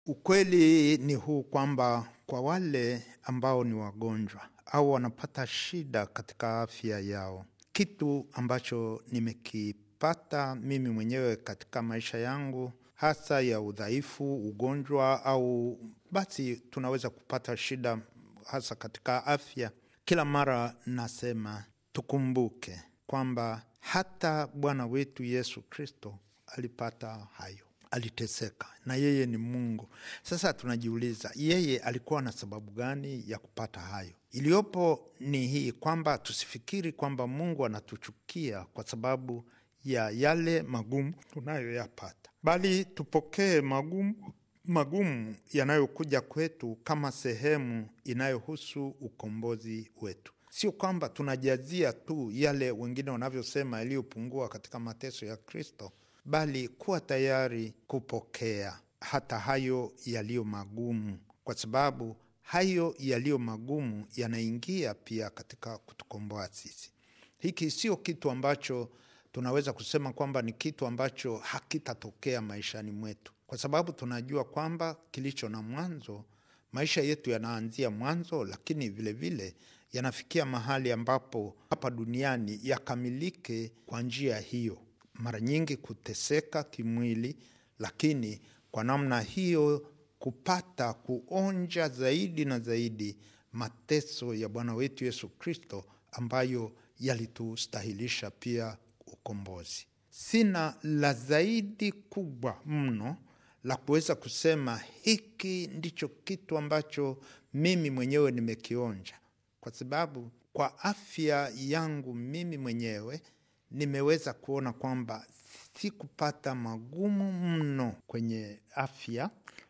Ukweli ni huu kwamba kwa wale ambao ni wagonjwa au wanapata shida katika afya yao, kitu ambacho nimekipata mimi mwenyewe katika maisha yangu, hasa ya udhaifu, ugonjwa au basi tunaweza kupata shida hasa katika afya. Kila mara nasema tukumbuke kwamba hata Bwana wetu Yesu Kristo alipata hayo aliteseka na yeye ni Mungu. Sasa tunajiuliza yeye alikuwa na sababu gani ya kupata hayo? Iliyopo ni hii kwamba tusifikiri kwamba Mungu anatuchukia kwa sababu ya yale magumu tunayoyapata, bali tupokee magumu magumu yanayokuja kwetu kama sehemu inayohusu ukombozi wetu. Sio kwamba tunajazia tu yale wengine wanavyosema yaliyopungua katika mateso ya Kristo, bali kuwa tayari kupokea hata hayo yaliyo magumu, kwa sababu hayo yaliyo magumu yanaingia pia katika kutukomboa sisi. Hiki sio kitu ambacho tunaweza kusema kwamba ni kitu ambacho hakitatokea maishani mwetu, kwa sababu tunajua kwamba kilicho na mwanzo, maisha yetu yanaanzia mwanzo, lakini vilevile vile, yanafikia mahali ambapo hapa duniani yakamilike kwa njia hiyo mara nyingi kuteseka kimwili, lakini kwa namna hiyo kupata kuonja zaidi na zaidi mateso ya Bwana wetu Yesu Kristo ambayo yalitustahilisha pia ukombozi. Sina la zaidi kubwa mno la kuweza kusema hiki ndicho kitu ambacho mimi mwenyewe nimekionja, kwa sababu kwa afya yangu mimi mwenyewe nimeweza kuona kwamba sikupata magumu mno kwenye afya,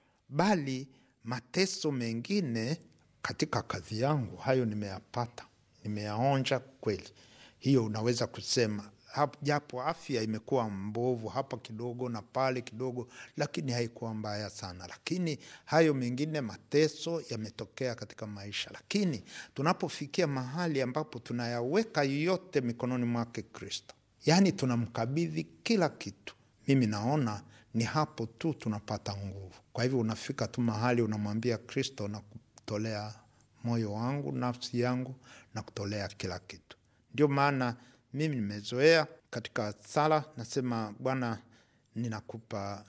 bali mateso mengine katika kazi yangu, hayo nimeyapata, nimeyaonja kweli. Hiyo unaweza kusema japo afya imekuwa mbovu hapa kidogo na pale kidogo, lakini haikuwa mbaya sana. Lakini hayo mengine mateso yametokea katika maisha, lakini tunapofikia mahali ambapo tunayaweka yote mikononi mwake Kristo, yaani tunamkabidhi kila kitu, mimi naona ni hapo tu tunapata nguvu. Kwa hivyo unafika tu mahali unamwambia Kristo na kutolea moyo wangu, nafsi yangu na kutolea kila kitu. Ndio maana mimi nimezoea katika sala nasema, Bwana, ninakupa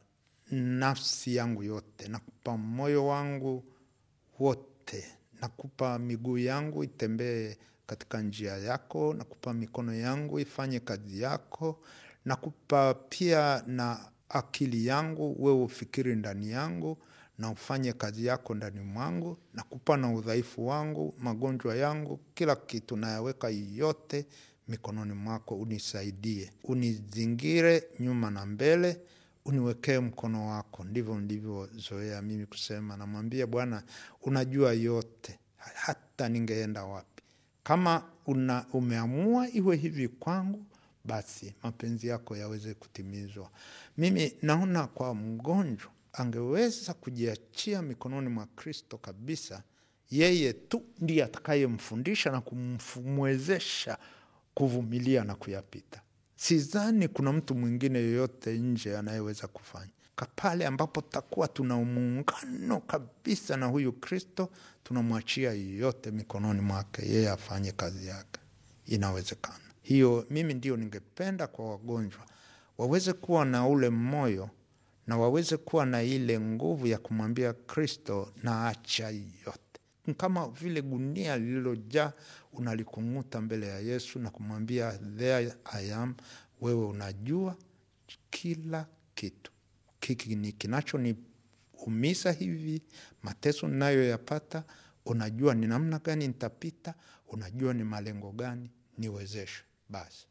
nafsi yangu yote, nakupa moyo wangu wote, nakupa miguu yangu itembee katika njia yako, nakupa mikono yangu ifanye kazi yako, nakupa pia na akili yangu, wewe ufikiri ndani yangu na ufanye kazi yako ndani mwangu, nakupa na udhaifu wangu, magonjwa yangu, kila kitu nayaweka yote mikononi mwako, unisaidie, unizingire nyuma na mbele, uniwekee mkono wako. Ndivyo ndivyozoea mimi kusema, namwambia Bwana, unajua yote, hata ningeenda wapi. Kama una, umeamua iwe hivi kwangu, basi mapenzi yako yaweze kutimizwa. Mimi naona kwa mgonjwa angeweza kujiachia mikononi mwa Kristo kabisa, yeye tu ndiye atakayemfundisha na kumwezesha kuvumilia na kuyapita. Sidhani kuna mtu mwingine yoyote nje anayeweza kufanya pale ambapo takuwa tuna muungano kabisa na huyu Kristo, tunamwachia yote mikononi mwake, yeye afanye kazi yake. Inawezekana hiyo. Mimi ndio ningependa kwa wagonjwa waweze kuwa na ule moyo na waweze kuwa na ile nguvu ya kumwambia Kristo, na acha yote, kama vile gunia lililojaa unalikung'uta mbele ya Yesu na kumwambia there I am. Wewe unajua kila kitu, kiki ni kinachoniumiza hivi, mateso ninayoyapata, unajua ni namna gani nitapita, unajua ni malengo gani, niwezeshe basi.